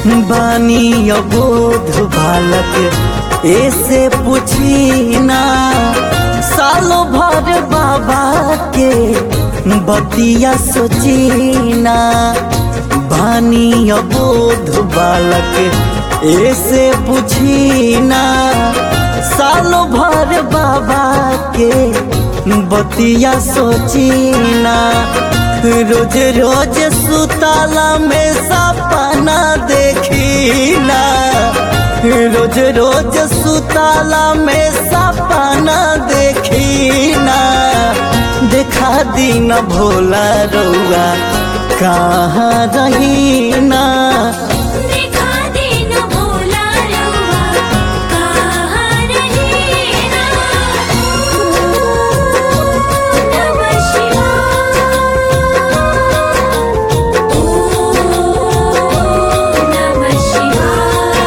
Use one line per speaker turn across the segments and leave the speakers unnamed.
बानी अबोध बालक ऐसे पूछी ना सालों भर बाबा के बतिया सोची ना बानी अबोध बालक ऐसे पूछी ना सालों भर बाबा के बतिया सोची ना रोज रोज सुताला में सपना देखी ना रोज रोज सुताला में सपना देखी ना देखा दिन भोला रउआ कहाँ रही ना
देखा दिन भोला रउआ कहाँ रहेला नमः शिवाय ओम नमः शिवाय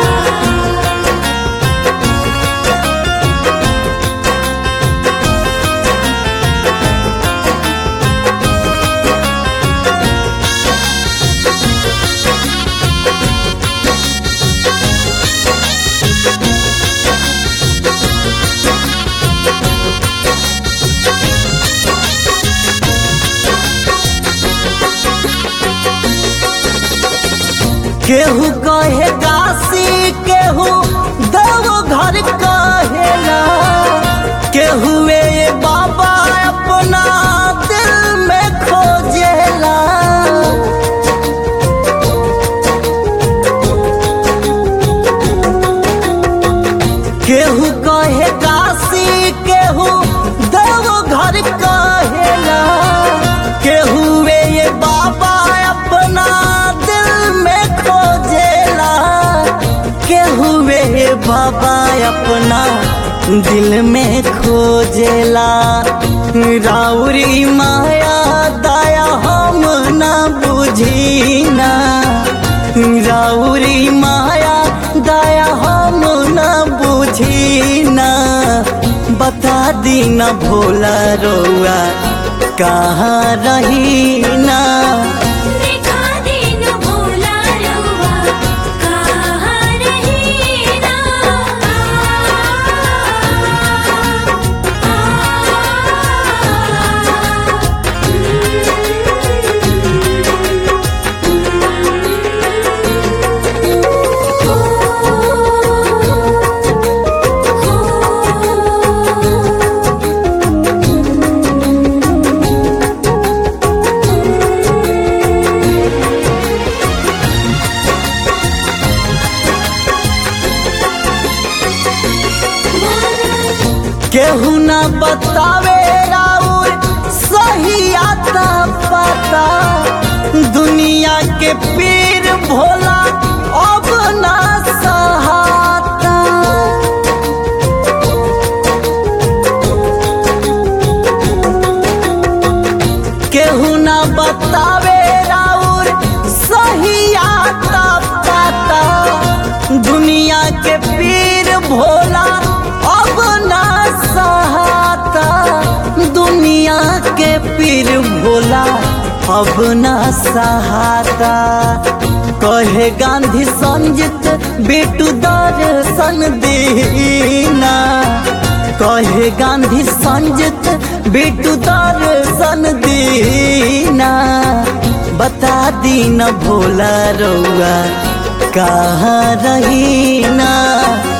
केहू कहे काशी केहू देव घर कहेला केहू ए बाबा अपना दिल में खोजेला केहू कहे काशी केहू देव घर कहेला केहू ए बाबा अपना दिल में खोजेला केहू ए बाबा अपना दिल में खोजेला राउरी माया दया हम ना बुझी ना राउरी माया दया हम ना बुझी ना बता दी ना भोला रोआ कहाँ रही ना
देखा दिन भोला रउआ कहाँ रहेला
केहू ना बतावे राउर सही आता पता दुनिया के पीर भोला अब ना सहाता केहू ना बतावे राउर सही आता पता दुनिया के पीर भोला अब ना सहाता दुनिया के पीर भोला अब ना सहाता कहे गांधी संजित बेटू दर्शन दीना कहे गांधी संजित बेटू दर्शन दीना बता दीना भोला रउआ कहाँ रही ना